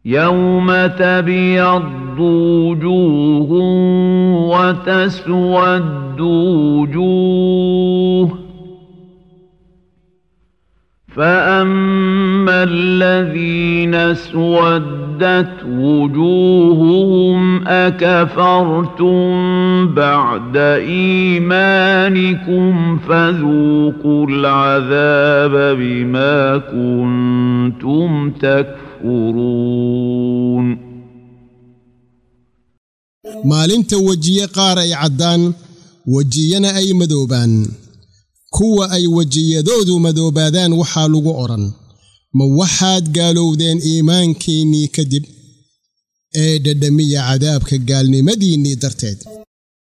يوم تبيض وجوه وتسود وجوه فأما الذين اسودت وجوههم أكفرتم بعد إيمانكم فذوقوا العذاب بما كنتم تكفرون maalinta wejiye qaar ay caddaan wejiyana ay madoobaan kuwa ay wejiyadoodu madoobaadaan waxaa lagu odhan ma waxaad gaalowdeen iimaankiinnii kadib ee dhadhamiya cadaabka gaalnimadiinnii darteed